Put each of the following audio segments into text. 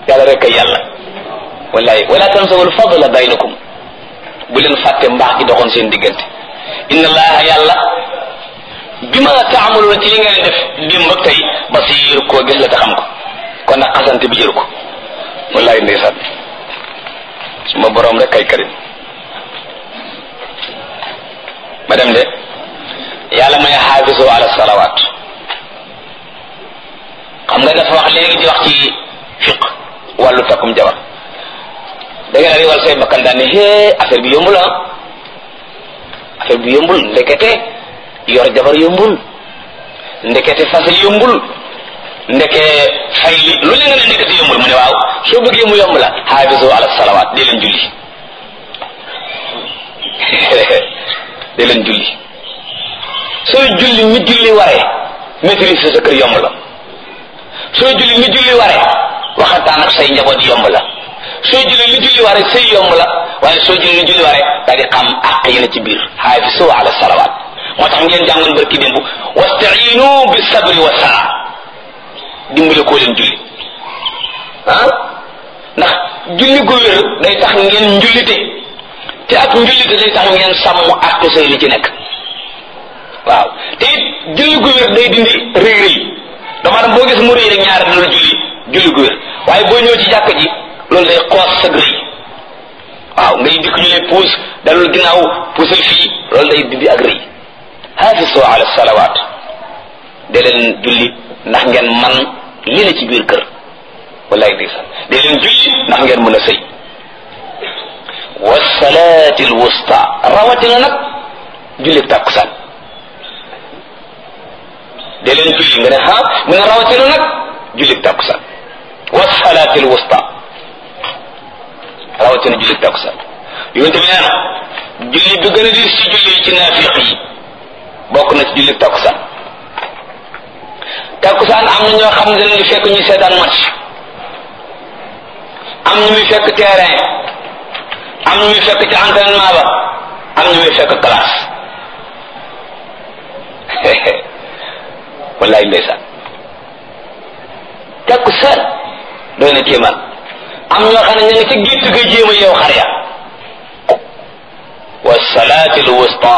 yàlla rek kay yàlla wallahi wala tansawul fadla baynakum bu leen fàtte mbaax gi doxoon seen diggante inna allaha yàlla bima taamaluuna ci li ngeen def démb ak tey basiir koo gis la te xam ko kon nag xasante bi jëru ko wallahi ndeysaan suma borom rek kay karim ma dem de yàlla may xaafisu ala salawaat xam nga dafa wax léegi di wax ci fiq wàllu takkum jabar da nga riwal say bakkan daan ne hee affaire bi yombul ah affaire bi yombul ndekete yor jabar yombul ndekete fase yombul ndeke fay li lu leen nga ne ndekete yombul mu ne waaw soo bëggee mu yomb la xaafisu ala salawaat di leen julli di leen julli sooy julli mi julli waree maîtrise sa kër yomb la sooy julli mi julli waree waxataan ak say njaboot yomb la sooy julli li julli waree say yomb la waaye sooy julli li julli waree daa di xam àq yi na ci biir xaafisu ala salawaat moo tax ngeen jàngoon barki démb wastainu bi sabri wa sala dimbale koo leen julli ah ndax julli gu wér day tax ngeen njullite te ak njullite day tax ngeen sàmm àq say li ci nekk waaw te it julli gu wér day dindi rëy rëy dama dem boo gis mu rëy rek ñaari loolu julli julli gu wér waaye boo ñëw ci jàkk ji loolu day xoos sa rëy waaw ngay dikk ñu lay puus dalul ginnaaw puusal fii loolu day dindi ak rëy hafisu ala salawaat de leen julli ndax ngeen man li la ci biir kër wallaay di sax de leen julli ndax ngeen mën a sëy wasalaati alwusta rawatina nag julli tàkkusaan de leen julli nga ne ha mu ne rawatina nag julli tàkkusaan wasalaati alwusta rawatina julli tàkkusaan yonente bi nee na julli bi gën a diis ci julli ci naafiq yi bokk na ci julli takkusaan takkusaan am na ñoo xam ne dañuy fekk ñu seetaan match am ñu muy fekk terrain am ñu muy fekk ci entraînement ba am ñu muy fekk classe wallaay ndeysaan takkusaan doy na kéemaan am ñoo xam ne ñu ngi ci gétt ga jéem a yow xar ya wa salaati l wusta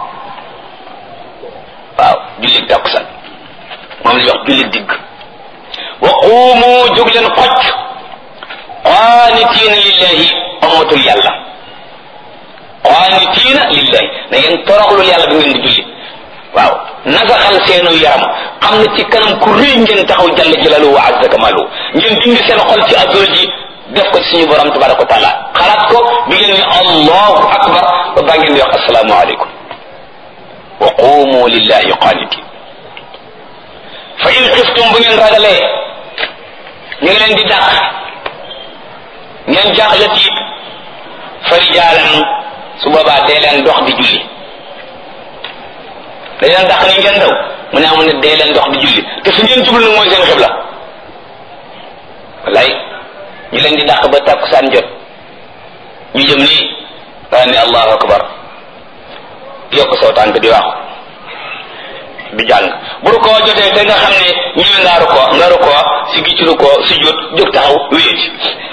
waaw jullit takkusaan moom la ñuy wax jullit digg wa quumu jóg leen xocc qaanitiina lillahi amatul yàlla qaanitiina lillahi na ngeen toroxlul yàlla bi ngeen di julli waaw nasaxal seenu yaram xam ne ci kanam ku rëy ngeen taxaw jalla jalalu wa azza kamalu ngeen dindi seen xol ci azol ji def ko ci suñu borom tabaraka wa taala xalaat ko bi ngeen ni allahu akbar ba baa ngeen di wax asalaamu aleykum wa qumu lillahi qanitin fa in xiftum bu ngeen ragalee ñu ngi leen di dàq ngeen jaaxle tiit fa rijaalan su boobaa dee leen dox di julli dañ leen dàq ni ngeen daw mu ne amu ne dee leen dox di julli te fi ngeen jublu nag mooy seen xibla wallaay ñu leen di dàq ba tàkkusaan jot ñu jëm nii daa ne allahu akbar yokk saw tànk di wax di jàng bu rukkoo jotee te nga xam ne ñëwe ngaa rukkoo nga rukkoo si gi ci rukkoo si jot jóg taxaw wéet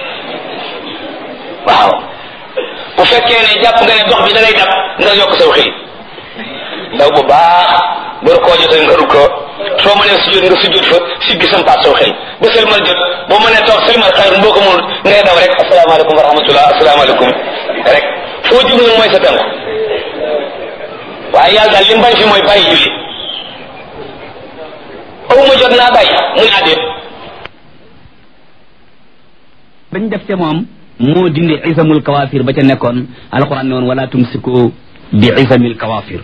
waaw bu fekkee ne jàpp nga ne dox bi da lay dab nga yokk saw xëy ndaw bu baax bu rukkoo jotee nga rukkoo soo mënee sujjóot nga sujjóot fa siggi sampaat saw xëy ba sëlmal jot boo mënee toog sëlmal xayr boo ko mënul ngay daw rek asalaamaaleykum wa rahmatullah asalaamaaleykum rek foo jub nag mooy sa tànk waaye yàlla daal li mu bañ fi mooy bàyyi julli aw ma jot naa bàyyi mu ne àddee bañ def ca moom moo dindi isamul kawafir ba ca nekkoon alquran ne woon wala tumsiku bi isamil kawafir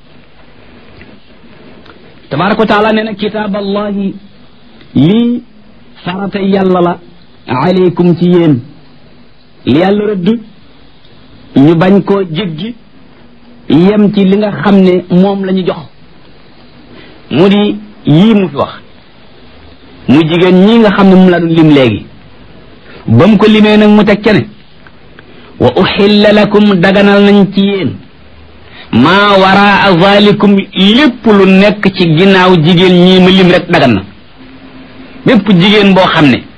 tabaraka wa taala nee na kitaab allahi lii farata yàlla la aleykum ci yéen li yàlla rëdd ñu bañ koo jéggi yem ci li nga xam ne moom la ñu jox mu di yii mu fi wax mu jigéen ñii nga xam ne mu la doon lim léegi ba mu ko limee nag mu teg ca ne wa uxilla lakum daganal nañ ci yéen maa waraa zalikum lépp lu nekk ci ginnaaw jigéen ñii ma lim rek dagan na bépp jigéen boo xam ne